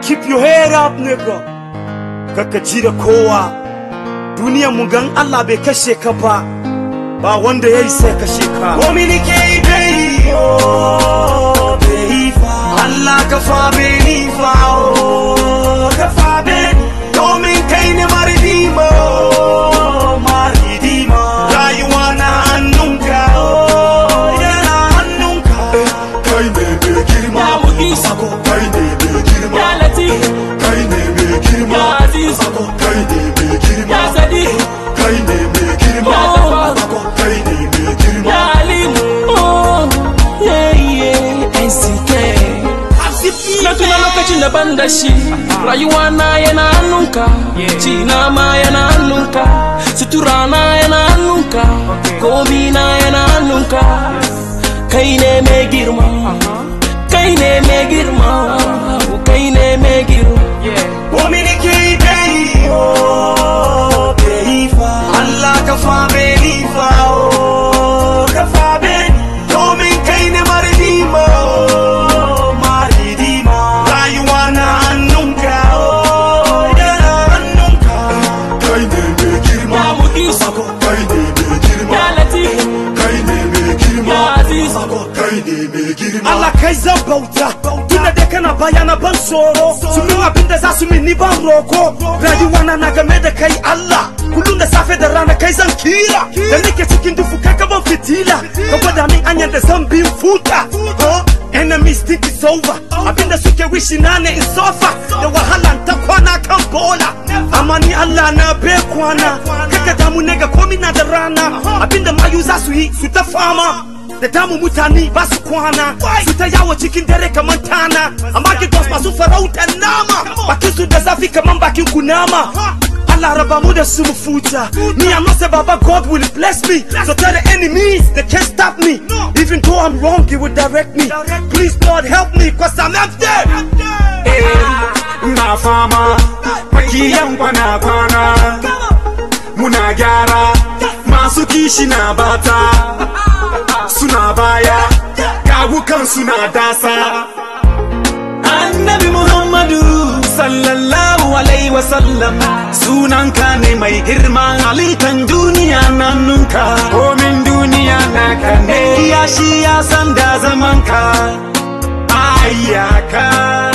keep your head up nigga kaka ji da kowa duniyar mu gan Allah bai kashe ka ba ba wanda ya yi sai kashe ka komi nike yi bai oh bai fa Allah ka fa bai ni fa oh ka fa bai domin kai ne maridima oh maridima rayuwa na hannunka oh yana hannunka kai ne mai girma Ya Mu'is. kai ne mai girma Ya Latif. kai ne mai girma Ya Aziz. kai ne mai girma Ya Sadiq. kai ne mai girma Ya Jabbar. kai ne mai girma Ya Alim. Oh, yeah, yeah. NCK. Na tuna lokacin da ban da shi rayuwa na yana hannunka ci na ma yana hannunka sutura na yana hannunka komi na yana hannunka kai ne mai girma kai ne mai girma kai ne mai girma komi nike yi bai oh bai fa Allah ka fa bai ni fa oh ka fa bai domin kai ne maridima oh maridima rayuwa na hannunka oh yana hannunka kai ne mai girma ya Mu'is kai ne mai girma ya Latif kai ne mai girma ya Aziz kai ne mai girma Allah kai zan bauta tunda dai kana bayana ban tsoro su min abin da za su min ni ban roko rayuwa na na game da kai Allah kullum da safe da rana kai zan kira da nake cikin dufu kai ka ban fitila ka gwada min anyar da zan bin futa Huh? enemies think it's over abinda suke wishi na ne in sofa da wahala ta kwana kan bola amma ni Allah na be kwana kaka damu ne ga komi na da rana abinda mayu za su yi su ta fama da damu mutane ba su kwana su ta yawo cikin dare kamar tana amma gidos masu farautar nama bakin su da zafi kamar bakin kunama Allah raba mu da su mu futa me I know say Baba God will bless me so tell the enemies they can't stop me even though I'm wrong he will direct me please Lord help me cause I'm empty na fama makiyan kwana kwana muna gyara masu kishi na bata suna baya gawukan suna dasa annabi muhammadu sallallahu alaihi wasallam sunanka ne mai girma halittan duniya nannunka komin duniya naka ne kiyashi ya san da zamanka ayyaka